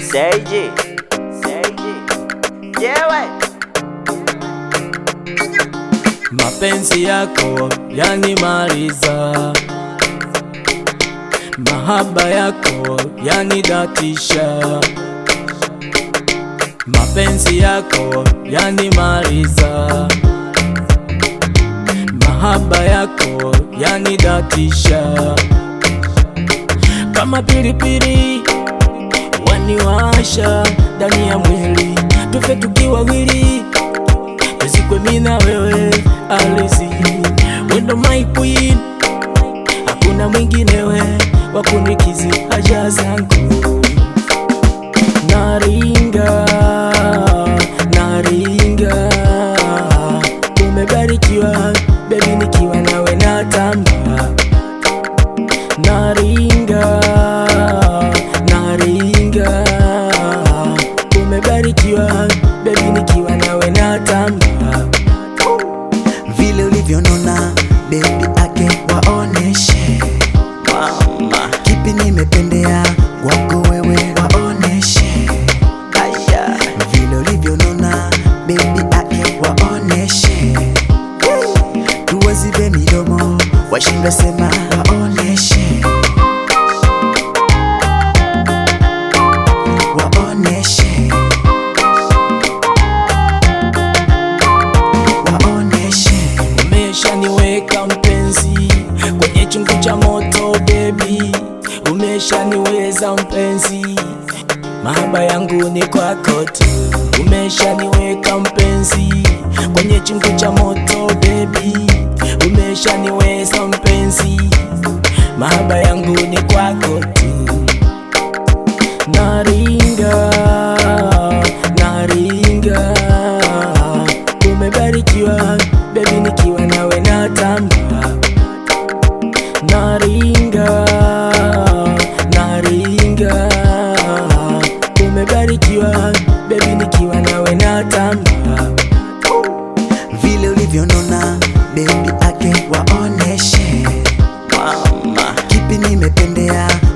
Seiji, Seiji, jewe Mapenzi yako yanimaliza, mahaba yako yanidatisha, mapenzi yako yanimaliza, mahaba yako yanidatisha, kama pilipili waniwasha ndani ya mwili, tufe tukiwa wili Tuzikwe mimi na wewe Alizi, wendo my queen, hakuna mwinginewe wa kunikizi haja zangu. Naringa, naringa, umebarikiwa baby, nikiwa nawe natamba. Naringa, naringa, umebarikiwa baby, nikiwa nawe natamba. vile ulivyonona bebi ake waoneshe mama kipi nimependea kwako wewe waoneshe aya vile ulivyonona bebi ake waoneshe tuwazibe midomo washindwe sema waoneshe waoneshe waoneshe Umeshaniweka mpenzi kwenye chungu cha moto baby, umeshaniweza mpenzi, mahaba yangu ni kwako tu. Umeshaniweka mpenzi kwenye chungu cha moto baby, umeshaniweza mpenzi, mahaba yangu ni kwako tu. Naringa, naringa, umebarikiwa baby, nikiwa nawe natamba. Naringa, naringa, umebarikiwa baby, nikiwa nawe natamba. vile ulivyonona bebi ake waoneshe mama kipi nimependea